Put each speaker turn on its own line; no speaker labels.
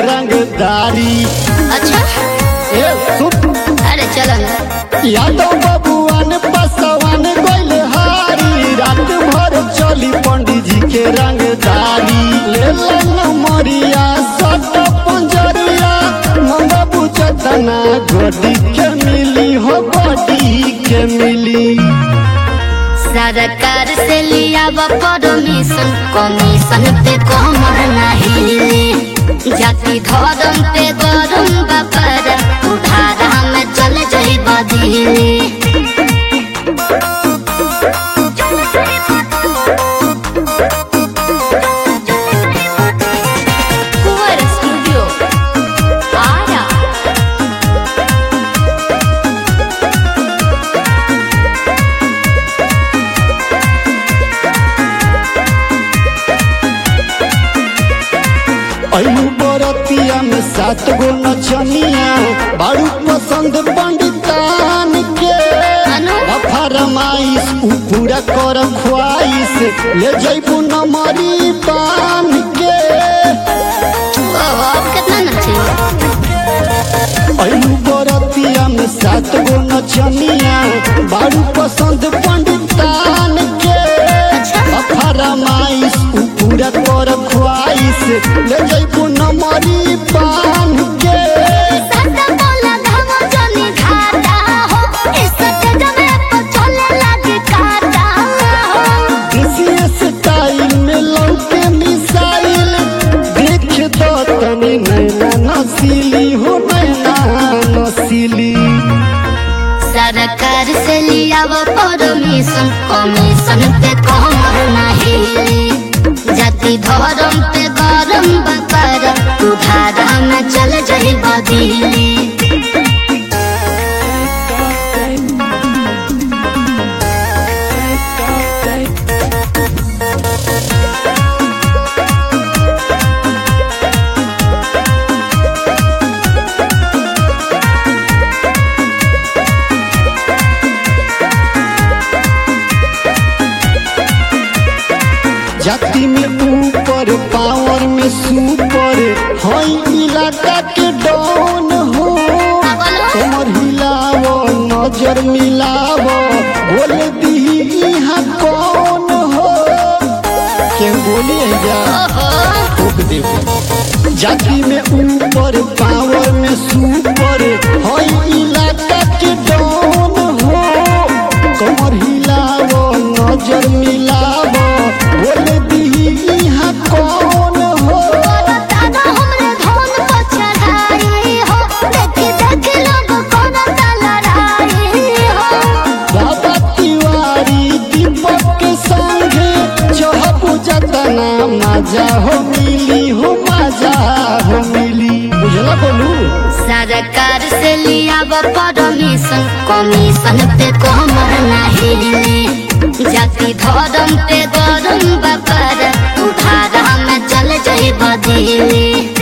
रंगदारी
अच्छा
ए सुप
अरे चलो ना
यादव बबुआन बसवान गइल हारी रात भर चली पंडित जी के रंगदारी ले मरिया सट पंजरिया मंगा बुझतना गोडी के मिली हो गोडी के मिली
सरकार से लिया परमिशन कमीशन पे कमर नहीं ली जाति धर्म पे गरम बपर उधारा में चल जाई बदली कुंवर स्टूडियो आया
अयु बरतिया में सात गो नचनिया बारू पसंद पंडितान के
अनु?
फरमाइश उ पूरा कर ख्वाइश ले जैबू नमरी बान के
ओहो, अब कितना नचे
अयु बरतिया में सात गो नचनिया बारू पसंद पंडितान के
अच्छा।
फरमाइश उ पूरा कर ख्वाइश ले जैबू नमरी बान के
सदा बोला धामो जनी घाटा हो इस जगह पे चले लगे काटा हो
इसी स्टाइल में लौके मिसाइल देख दो तनी नैना नसीली हो नैना नसीली
सरकार से लिया वो परमिशन कमीशन पे कमर नहीं ली जाति धर्म पे गरम बकर उधारा में चल जाई बदली
जाति में ऊपर पावर में सुपर हई इलाका के डॉन हो कमर हिलावो नजर मिलावो बोल दी यहाँ कौन हो के बोलिए जा ठोक देबो जाति में ऊपर पावर में सुपर हई इलाका के डॉन हो कमर हिलावो नजर मिलावो बोल दी यहाँ कौन हो
दादा हमरे धन पर चढ़ाई हो देखी देखी लोग कोना लड़ाई हो
बाबा तिवारी दीपक के संगे चहबू जतना मजा हो मिली हो मजा हो मिली बुझला बोलू
सरकार से लिया परमिशन कमीशन पे कमर नहीं ली जाति धर्म पे गरम बकर उधारा में चल जाई बदली